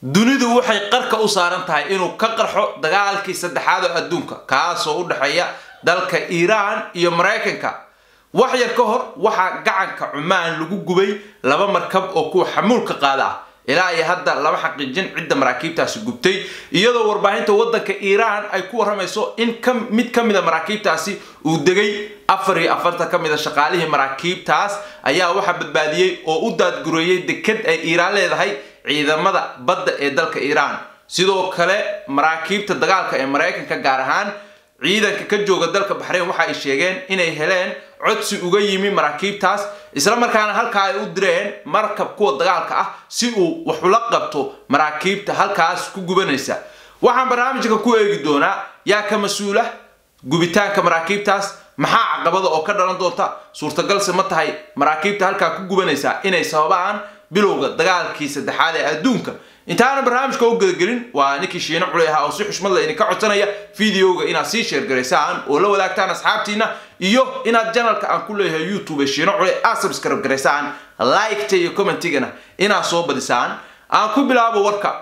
dunidu waxay qarka u saaran tahay inuu ka qarxo dagaalkii saddexaad oo adduunka kaasoo u dhexeeya dalka iiraan iyo maraykanka wax yar ka hor waxaa gacanka cumaan lagu gubay laba markab oo kuwa xamuulka qaada ah ilaa iyo hadda lama xaqiijin cidda maraakiibtaasi gubtay iyadoo warbaahinta waddanka iiraan ay ku warramayso in mid ka mida maraakiibtaasi uu degay afar iyo afartan ka mid a shaqaalihii maraakiibtaas ayaa waxaa badbaadiyey oo u daadgureeyey deked ay iiraan leedahay ciidamada badda ee dalka iiraan sidoo kale maraakiibta dagaalka ee maraykanka gaar ahaan ciidanka ka jooga dalka baxrayn waxa ay sheegeen inay heleen codsi uga yimi maraakiibtaas isla markaana halkaa ay u direen markab kuwa dagaalka ah si uu wax ula qabto maraakiibta halkaas ku gubanaysa waxaan barnaamijka ku eegi doonaa yaa ka mas-uula gubitaanka maraakiibtaas maxaa caqabada oo ka dhalan doonta suurtagalse ma tahay maraakiibta halkaa ku gubanaysa inay sababaan bilowga dagaalkii saddexaad ee adduunka intaana barnaamijka u gadagelin waa ninkii shiino culey ahaa oo si xushmad la idinka codsanaya videoga inaad sii sheergaraysaan oo la wadaagtaan asxaabtiina iyo inaad janalka aan ku leeyahay youtube ee shiino culey aad subscribe garaysaan liketa iyo commentigana inaad soo badisaan aan ku bilaabo warka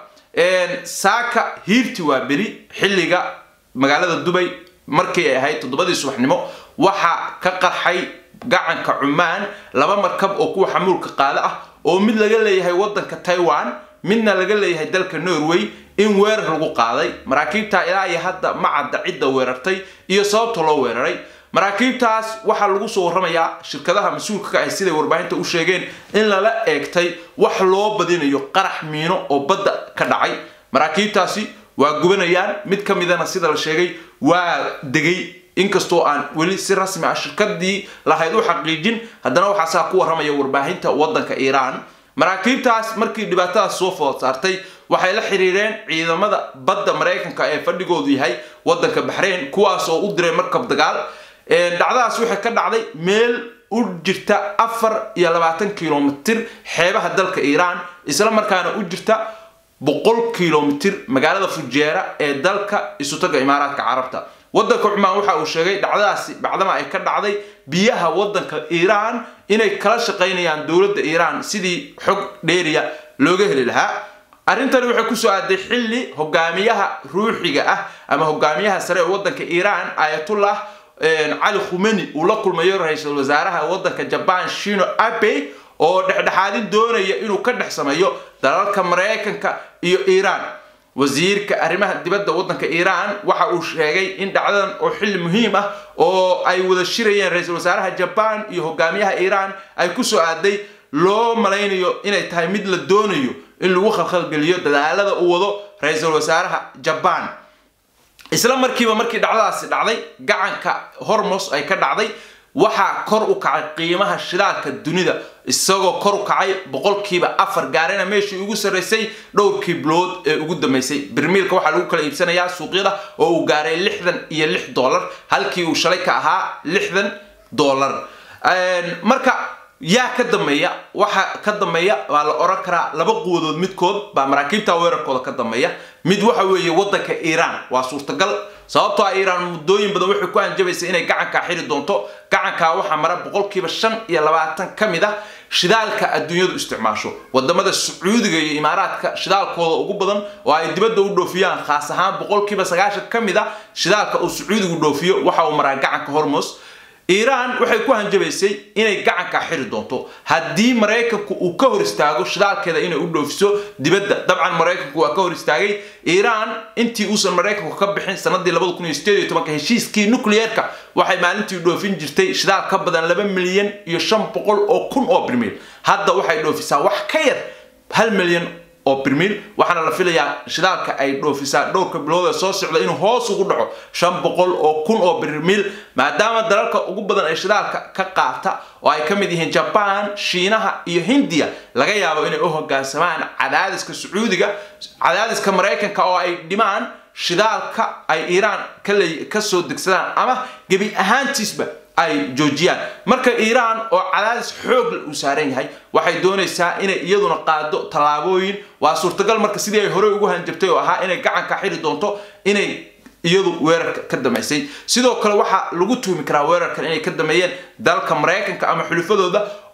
saaka hiirti waa beri xilliga magaalada dubay markii ay ahayd toddobadii subaxnimo waxaa ka qarxay gacanka cumaan laba markab oo kuwa xamuulka qaada ah oo mid laga leeyahay waddanka taiwan midna laga leeyahay dalka norway in weerar lagu qaaday maraakiibta ilaa iyo hadda ma cadda cidda weerartay iyo sababta loo weeraray maraakiibtaas waxaa lagu soo warramayaa shirkadaha mas-uulka ka ah siday warbaahinta u sheegeen in lala eegtay wax loo badinayo qarax miino oo badda ka dhacay maraakiibtaasi waa gubanayaan mid ka midana sida la sheegay waa degay inkastoo aan weli si rasmi ah shirkadii lahayd u xaqiijin haddana waxaa saa ku warramaya warbaahinta waddanka iiraan maraakiibtaas markii dhibaatadaas soo food saartay waxay la xiriireen ciidamada badda maraykanka ee fadhigoodu yahay waddanka baxrayn kuwaas oo u diray markab dagaal dhacdadaas waxay ka dhacday meel u jirta afar iyo labaatan kilomitir xeebaha dalka iiraan isla markaana u jirta boqol kilomitir magaalada fujeera ee dalka isutaga imaaraadka carabta waddanka cumaan waxa uu sheegay dhacdadaasi bacdama ay ka dhacday biyaha waddanka iiraan inay kala shaqaynayaan dowladda iiraan sidii xog dheeriya looga heli lahaa arrintani waxay kusoo aaday xilli hogaamiyaha ruuxiga ah ama hogaamiyaha sare ee waddanka iiraan ayatullah cali khumeni uu la kulmayo ra-iisul wasaaraha waddanka jabaan shino abe oo dhexdhexaadin doonaya inuu ka dhex sameeyo dalalka maraykanka iyo iiraan wasiirka arrimaha dibadda waddanka iiraan waxa uu sheegay in dhacdadan oo xilli muhiim ah oo ay wada shirayeen ra-iisul wasaaraha jabaan iyo hogaamiyaha iiraan ay kusoo aaday loo malaynayo inay tahay mid la doonayo in lagu khalkhalgeliyo dadaalada uu wado ra-iisul wasaaraha jabaan isla markiiba markii dhacdadaasi dhacday gacanka hormos ay ka dhacday waxaa kor u kacay qiimaha shidaalka dunida isagoo kor u kacay boqolkiiba afar gaarina meeshii ugu sarraysay dhowrkii bilood ee ugu dambeysay birmiilka waxaa lagu kala iibsanayaa suuqyada oo uu gaaray lixdan iyo lix dollar halkii uu shalay ka ahaa lixdan dollar marka yaa ka dambeeya waxa ka dambeeya waa la oran karaa laba quwadood midkood baa maraakiibta weerarkooda ka dambeeya mid waxa weeye waddanka iiraan waa suurtagal sababtoo ah iiraan muddooyin badan waxay ku hanjabaysa inay gacankaa xiri doonto gacankaa waxaa mara boqolkiiba shan iyo labaatan ka mid ah shidaalka adduunyadu isticmaasho wadamada sacuudiga iyo imaaraadka shidaalkooda ugu badan oo ay dibadda u dhoofiyaan khaas ahaan boqolkiiba sagaashan ka mid ah shidaalka uu sacuudigu dhoofiyo waxa uu maraa gacanka hormos iiraan waxay ku hanjabaysay inay gacankaa xiri doonto haddii maraykanku uu ka hor istaago shidaalkeeda inay u dhoofiso dibadda dabcan maraykanku waa ka hor istaagay iiraan intii uusan maraykanku ka bixin sanadii labada kun iyo sideed iyo tobanka heshiiskii nucleerka waxay maalintii dhoofin jirtay shidaal ka badan laba milyan iyo shan boqol oo kun oo birmiil hadda waxay dhoofisaa wax ka yar hal milyan oo birmiil waxaana la filayaa shidaalka ay dhoofisaa dhowrka bilood ee soo socda inuu hoos ugu dhaco shan boqol oo kun oo birmiil maadaama dalalka ugu badan ee shidaalka ka qaata oo ay ka mid yihiin jabaan shiinaha iyo hindiya laga yaabo inay u hogaansamaan cadaadiska sacuudiga cadaadiska maraykanka oo ay dhimaan shidaalka ay iiraan kasoo degsadaan ama gebi ahaantiisba ay joojiyaan marka iiraan oo cadaadis xoog uu saaran yahay waxay doonaysaa inay iyaduna qaado tallaabooyin waa suurtagal marka sidii ay horey ugu hanjabtay oo ahaa inay gacanka xiri doonto inay iyadu weerarka ka damaysay sidoo kale waxaa lagu tuhmi karaa weerarkan inay ka dameeyeen dalka maraykanka ama xulufadooda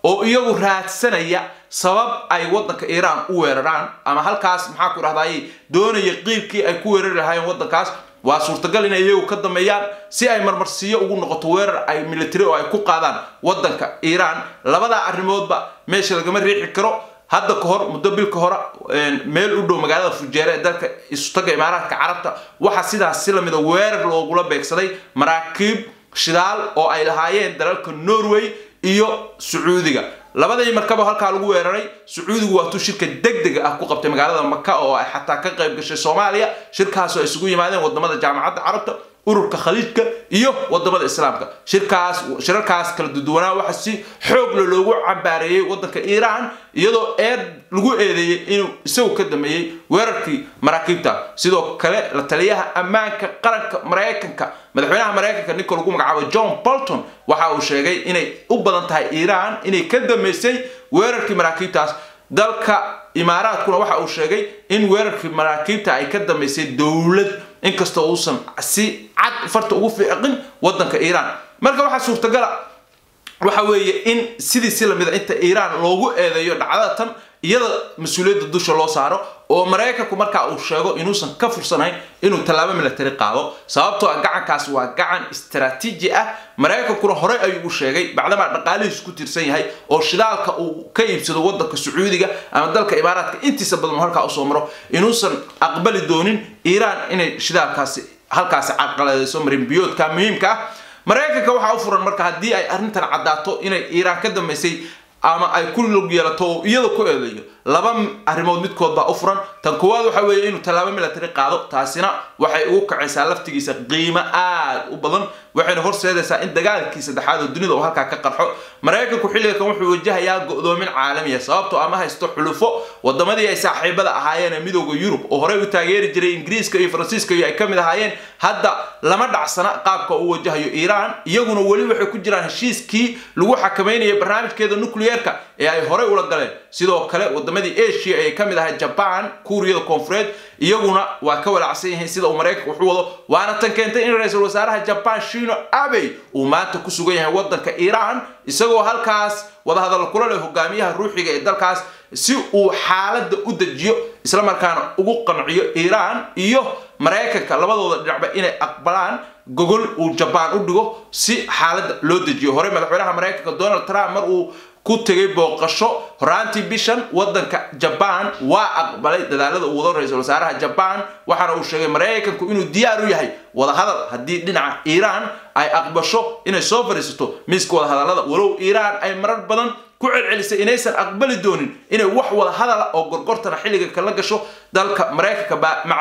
oo iyagu raadsanaya sabab ay waddanka iiraan u weeraraan ama halkaas maxaa ku dhahdaayey doonaya qiibkii ay ku weerari lahaayeen waddankaas waa suurtagal inay iyagu ka dambeeyaan si ay marmarsiiyo ugu noqoto weerar ay military oo ay ku qaadaan waddanka iiraan labadaa arrimoodba meesha lagama riixi karo hadda ka hor muddo bil ka hore meel u dhow magaalada fujeere ee dalka isutaga imaaraadka carabta waxaa sidaas si lamida weerar loogula beegsaday maraakiib shidaal oo ay lahaayeen dalalka norway iyo sacuudiga labadii markaba halkaa lagu weeraray sacuudigu waatuu shirka degdega ah ku qabtay magaalada maka oo ay xataa ka qayb gashay soomaaliya shirkaasoo ay isugu yimaadeen wadamada jaamacadda carabta ururka khaliijka iyo wadamada islaamka shirkaas shirarkaas kala duduwanaa waxa si xoog le loogu cambaareeyey waddanka iiraan iyadoo eed lagu eedeeyey inuu isagu ka dameeyey weerarkii maraakiibta sidoo kale la taliyaha ammaanka qaranka maraykanka madaxweynaha maraykanka ninka lagu magacaabo john bolton waxa uu sheegay inay u badan tahay iiraan inay ka dameysay weerarkii maraakiibtaas dalka imaaraadkuna waxa uu sheegay in weerarkii maraakiibta ay ka dambeysay dowlad inkastoo uusan si cad farta ugu fiiqin waddanka iiraan marka waxaa suurtagala waxa weeye in sidii si lamida inta iiraan loogu eedeeyo dhacdada tan iyada mas-uuliyadda dusha loo saaro oo maraykanku markaa uu sheego inuusan ka fursanayn inuu tallaabo military qaado sababtoo ah gacankaas waa gacan istaraatiiji ah maraykankuna horey ayuu u sheegay bacdamaa dhaqaalihiisu ku tirsan yahay oo shidaalka uu ka iibsado waddanka sacuudiga ama dalka imaaraadka intiisa badan halkaa usoo maro inuusan aqbali doonin iiraan inay shidaalkaasi halkaasi carqaladayso marinbiyoodka muhiimka ah maraykanka waxaa u furan marka haddii ay arrintan caddaato inay iiraan ka dambeysay ama ay ku lug yeelato oo iyada ku eedeeyo laba arrimood midkood baa u furan tan koowaad waxa weeye inuu tallaabo military qaado taasina waxay ugu kacaysaa laftigiisa qiimo aad u badan waxayna horseedaysaa in dagaalkii saddexaad oo dunida uu halkaa ka qarxo maraykanku xilligan wuxuu wajahayaa go'doomin caalamiya sababtoo ama haysto xulufo wadamadii ay saaxiibada ahaayeen ee midooda yurub oo horey u taageeri jiray ingiriiska iyo faransiiska iyo ay ka mid ahaayeen hadda lama dhacsana qaabka uu wajahayo iiraan iyaguna weli waxay ku jiraan heshiiskii lagu xakamaynayo barnaamijkeeda nucleerka ee ay horey ula galeen sidoo kale wadamadii asia ay ka mid ahay jaban kuuriyada koonfureed iyaguna waa ka walacsan yihiin sida uu maraykanka wuxu wado waana tan keentay in ra-iisul wasaaraha jaban shino abey uu maanta ku sugan yahay waddanka iiraan isagoo halkaas wadahadallo kula leh hogaamiyaha ruuxiga ee dalkaas si uu xaaladda u dejiyo islamarkaana ugu qanciyo iiraan iyo maraykanka labadooda dhinacba inay aqbalaan gogol uu jabaan u dhigo si xaaladda loo dejiyo hore madaxweynaha maraykanka donald trump mar uu ku tegay booqasho horaantii bishan waddanka jabaan waa aqbalay dadaalada uu wado ra-iisul wasaaraha jabaan waxaana uu sheegay maraykanku inuu diyaar u yahay wadahadal haddii dhinaca iiraan ay aqbasho inay soo fadhiisato miiska wadahadallada walow iiraan ay marar badan ku celcelisay inaysan aqbali doonin inay wax wada hadala oo gorgortana xilliga kala gasho dalka maraykanka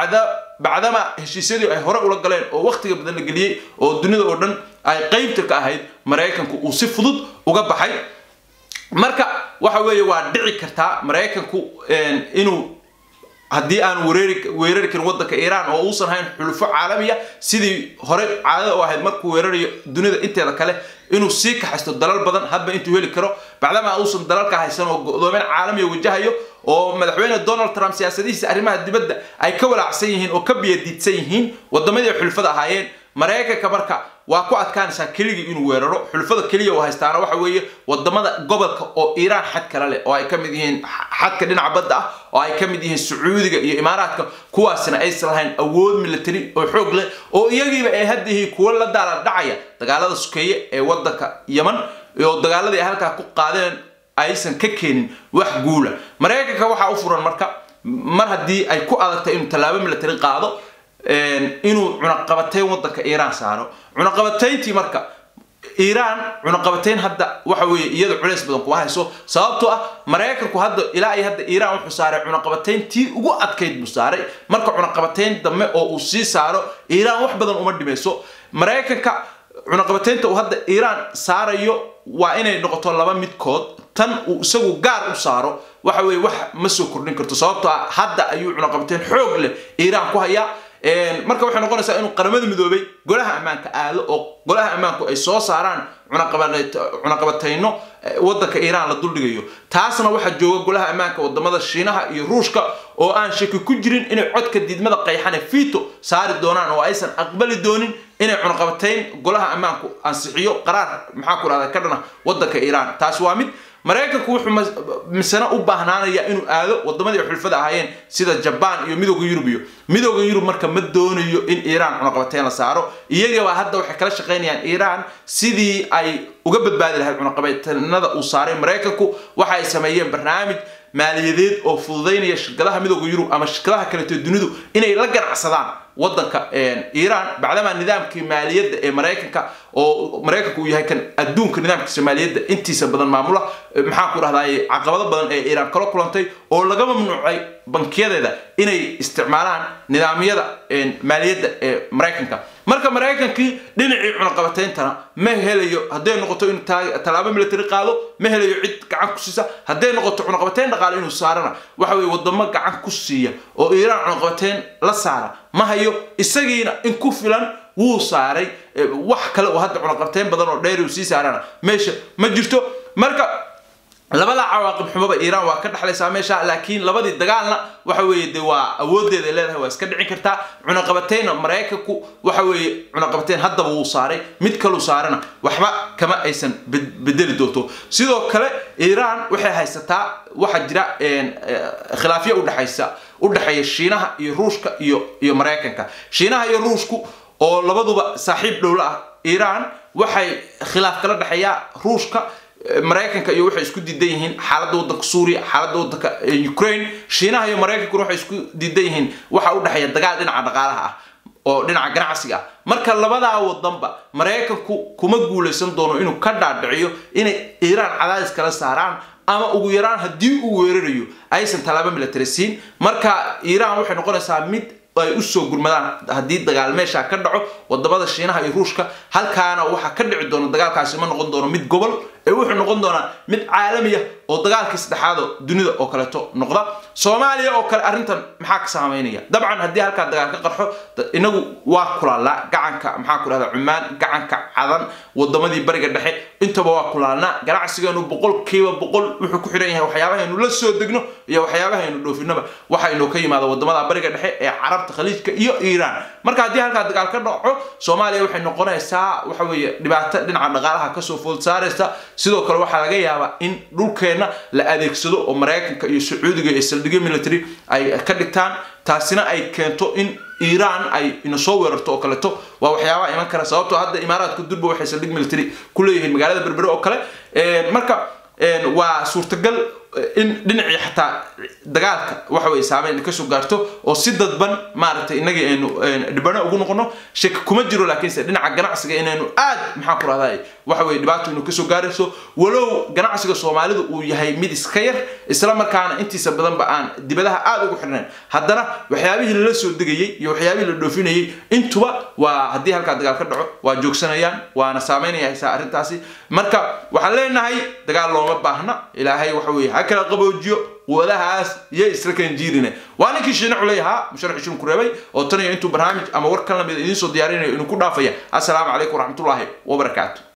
bacdama heshiisyadii ay hore ula galeen oo wakhtiga badan la geliyey oo dunida oo dhan ay qeybta ka ahayd maraykanku uu si fudud uga baxay marka waxa weeye waa dhici kartaa maraykanku inuu haddii aan weerari weerari karin waddanka iiraan oo uusan hayn xulufo caalamiya sidii hore caadada u ahayd markuu weerarayo dunida inteeda kale inuu sii kaxaysto dalal badan hadba intuu heli karo bacdama uusan dalalka haysan oo go'doomin caalamiya wajahayo oo madaxweyne donald trump siyaasadihiisa arrimaha dibadda ay ka walaacsan yihiin oo ka biyadiidsan yihiin wadamadii xulufada ahaayeen maraykanka marka waa ku adkaanaysaa keligii inuu weeraro xulufada keliya uu haystaana waxa weeye wadamada gobolka oo iiraan xad kala leh oo ay ka mid yihiin xadka dhinaca badda ah oo ay ka mid yihiin sacuudiga iyo imaaraadka kuwaasina aysan lahayn awood military oo xoog leh oo iyagiiba ay hadda yihiin kuwo la daala dhacaya dagaalada sukeeye ee waddanka yeman oo dagaaladii ay halkaa ku qaadeen aysan ka keenin wax guula maraykanka waxaa u furan marka mar haddii ay ku adagtay inuu tallaabo military qaado inuu cunaqabatayn waddanka iiraan saaro cunaqabatayntii marka iiraan cunaqabatayn hadda waxa weeye iyada culays badan kuma hayso sababtoo ah maraykanku hadda ilaa iyo hadda iiraan wuxuu saaray cunaqabatayntii ugu adkayd buu saaray marka cunaqabatayn dambe oo uu sii saaro iiraan wax badan uma dhimayso maraykanka cunaqabataynta uu hadda iiraan saarayo waa inay noqoto laba midkood tan uu isagu gaar u saaro waxa weeye wax ma soo kordhin karto sababtoo ah hadda ayuu cunaqabatayn xoog leh iiraan ku hayaa marka waxay noqonaysaa inuu qaramada midoobay golaha ammaanka aado oo golaha ammaanku ay soo saaraan cunaqabatayno waddanka iiraan la duldhigayo taasna waxaa jooga golaha ammaanka wadamada shiinaha iyo ruushka oo aan shaki ku jirin inay codka diidmada qayxane fito saari doonaan oo aysan aqbali doonin inay cunaqabatayn golaha ammaanku ansixiyo qaraar maxaa ku dhahda ka dhana waddanka iiraan taas waa mid maraykanku wuxuu misana u baahnaanaya inuu aado wadamadii xulfada ahaayeen sida jabaan iyo midooda yurub iyo midooda yurub marka ma doonayo in iiraan cunaqabateyn la saaro iyagaba hadda waxay kala shaqaynayaan iiraan sidii ay uga badbaadi lahayd cunaqabateynada uu saaray maraykanku waxa ay sameeyeen barnaamij maaliyadeed oo fududaynaya shirkadaha midooda yurub ama shirkadaha kaleeto dunidu inay la ganacsadaan wadanka iiraan bacdamaa nidaamkii maaliyadda ee maraykanka oo maraykanku uu yahay kan adduunka nidaamkiisa maaliyadda intiisa badan maamula maxaan ku dhahdaay caqabado badan ee iiraan kala kulantay oo laga mamnuucay bankiyadeeda inay isticmaalaan nidaamyada maaliyadda ee maraykanka marka maraykankii dhinacii cunaqabatayntana ma helayo hadday noqoto inuu tallaabo military qaado ma helayo cid gacan ku siisa hadday noqoto cunaqabateyn dhaqaale inuu saarana waxa weye wadamo gacan ku siiya oo iiraan cunaqabateyn la saara ma hayo isagiina in ku filan wuu saaray wax kale oo hadda cunaqabateyn badan oo dheer uu sii saarana meesha ma jirto marka labada cawaaqib xumaba iiraan waa ka dhexlaysaa meesha laakiin labadii dagaalna waxa weeye de waa awoodeeda leedahay waa iska dhicin kartaa cunaqabateyna maraykanku waxa weeye cunaqabateyn haddaba wuu saaray mid kaluu saarana waxba kama aysan bedeli doonto sidoo kale iiraan waxay haysataa waxaa jira khilaafyo udhexaysa udhexeeya shiinaha iyo ruushka iyo iyo maraykanka shiinaha iyo ruushku oo labaduba saaxiib dhowla ah iiraan waxay khilaaf kala dhexeeyaa ruushka maraykanka iyo waxay isku diidan yihiin xaaladda waddanka suuriya xaaladda waddanka ukraine shiinaha iyo maraykankuna waxay isku diidan yihiin waxa u dhexeeya dagaal dhinaca dhaqaalaha ah oo dhinaca ganacsiga ah marka labadaa wadanba maraykanku kuma guulaysan doono inuu ka dhaadhiciyo inay iiraan cadaadis kala saaraan ama ugu yaraan haddii uu weerarayo aysan tallaabo military siin marka iiraan waxay noqonaysaa mid ay usoo gurmadaan haddii dagaal meesha ka dhaco wadamada shiinaha iyo ruushka halkaana waxaa ka dhici doona dagaalkaasi ma noqon doono mid gobol ee wuxuu noqon doonaa mid caalami ah oo dagaalkii saddexaado dunida oo kaleeto noqda soomaaliya oo kale arrintan maxaa ka saameynaya dabcan haddii halkaa dagaal ka qarxo inagu waa kulaalnaa gacanka maxaa ku dhahda cumaan gacanka cadan wadamadii bariga dhexe intaba waa kulaalnaa ganacsigeenu boqolkiiba boqol wuxuu ku xidhan yahay waxyaabahaynu la soo degno iyo waxyaabahaynu dhoofinaba waxaynu ka yimaada wadamada bariga dhexe ee carabta khaliijka iyo iiraan marka haddii halkaa dagaal ka dhaco soomaaliya waxay noqonaysaa waxa weeye dhibaato dhinaca dhaqaalaha kasoo food saaraysa sidoo kale waxaa laga yaabaa in dhulkeenna la adeegsado oo maraykanka iyo sacuudiga iyo saldhigyo military ay ka dhigtaan taasina ay keento in iiraan ay ina soo weerarto oo kaleeto waa waxyaabaha iman kara sababtoo hadda imaaraadka durba waxay saldhig military ku leeyihiin magaalada berbere oo kale marka waa suurtagal in dhinacii xataa dagaalka waxa weye saameyn kasoo gaarto oo si dadban maaragtay inagii aynu dhibano ugu noqono shaki kuma jiro laakiinse dhinaca ganacsiga inaynu aad maxaan ku rahday waxa weye dhibaato inu kasoo gaarayso walow ganacsiga soomaalidu uu yahay mid iska yar isla markaana intiisa badanba aan dibadaha aad ugu xirnayn haddana waxyaabihii lala soo degayey iyo waxyaabihii la dhoofinayey intuba waa haddii halkaa dagaal ka dhaco waa joogsanayaan waana saameynaya haysaa arrintaasi marka waxaan leenahay dagaal looma baahna ilaahay waxa weye ha kala qaboojiyo quwadahaas iyo isla kan jiirine waa ninkii shiine culey ahaa musharax ishun ku reebay oo tan iyo intuu barnaamij ama war kan lamida idiin soo diyaarinayo inuu ku dhaafaya assalaamu calaykum waraxmatullaahi wabarakaatu